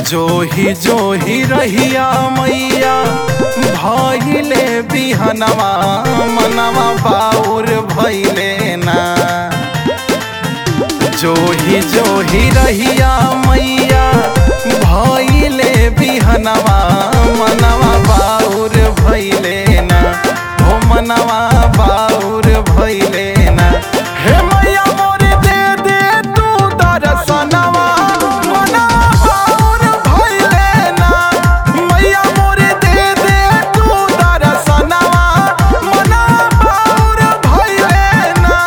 जोही जोही रहिया मैया भइले बिहनवा मनवा बाउर भइले ना जोही जोही रहिया मैया भइले बिहनवा मनवा बाउर भइले ना हो मनवा बाउर भइले ना हे मैया मोर दे दे तू दर्शनवा मनवा बाउर भइले ना मैया मोर दे दे तू दर्शनवा मनवा बाउर भइले ना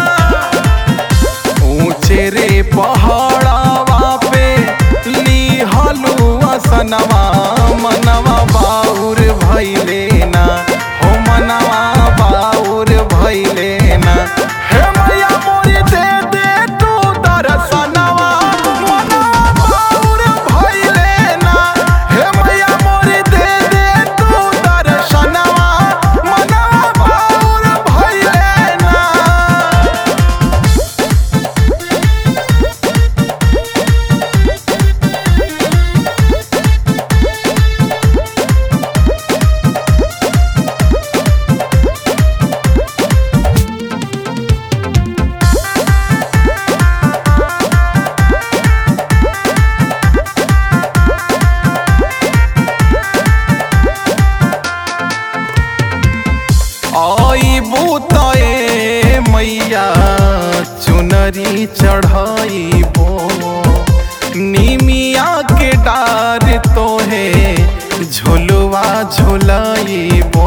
ऊंचे रे पहाड़ावा पे लीहलू असनवा मनवा बाउर भइले ना हो मनवा बाउर भइले ना हे मैया मोरी दे दे तू दर्शनवा मनवा बाउर भइले ना हे मैया मोरी दे दे तू दर्शनवा मनवा बाउर भइले ना आई बूताए मैया चुनरी चढ़ाइबो निमिया के डार तोहे झुलवा झुलाइबो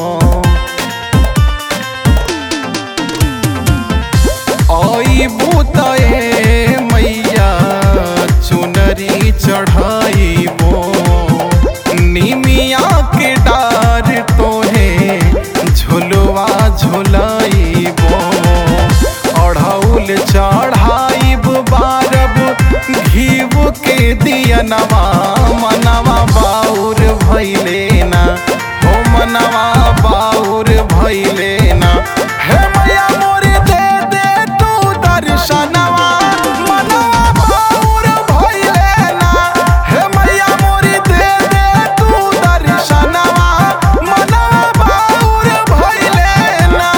आई बूताए मैया चुनरी चढ़ाइबो निमिया के डार तोहे झुलवा झुलाइबो अढ़ौल चढ़ाइब बारब घीव के दियनवा मनवा बाउर भइले ना हो मनवा बाउर भइले ना हे मैया मोरी दे दे तू दर्शनवा मनवा बाउर भइले ना हे मैया मोरी दे दे तू दर्शनवा मनवा बाउर भइले ना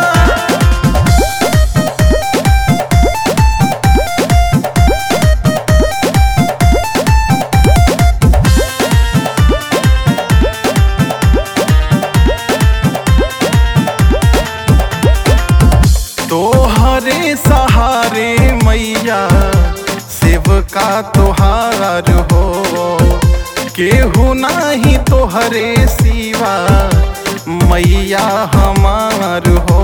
तोहरे सहारे मैया सेवका तोहार हो केहू नाही तोहरे सिवा मैया हमार हो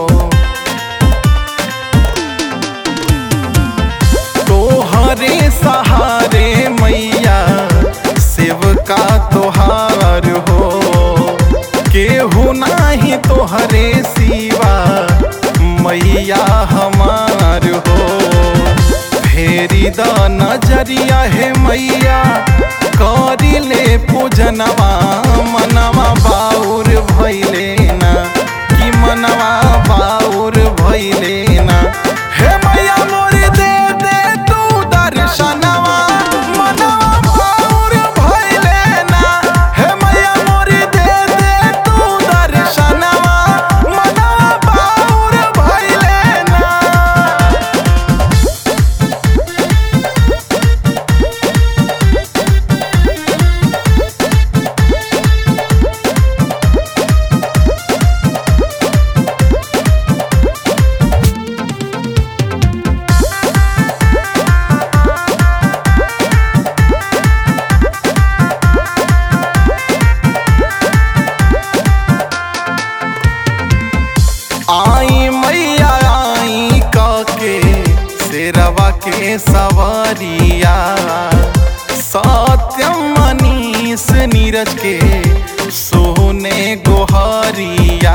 तोहरे सहारे मैया सेवका तोहार हो केहू नाही तोहरे सिवा मैया हमार हो फेरी द नजरिया हे मैया करी ले पूजनवा मनवा बाउर भइले ना कि मनवा बाउर भइले ना हे मैया मोरी दे दे तू दर्शनवा मनवा बाउर भइले ना हे मैया मोरी दे दे तू दर्शनवा मनवा बाउर भइले ना आई मैया आई के शेरवा के सवारिया सत्यम मनीष नीरज के सोने गोहरिया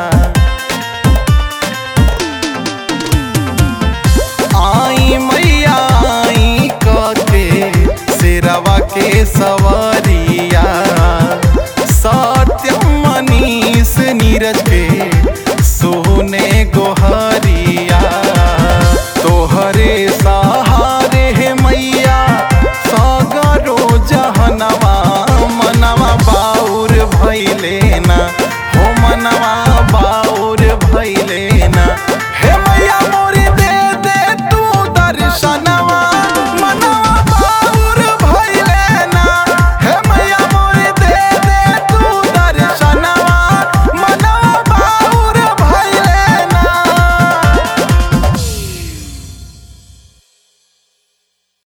आई मैया आई के शेरवा के सवारिया सत्यम मनीष नीरज के सोने गोहरिया तोहरे सहारे हे मैया सागरो भैले ना हो मनवा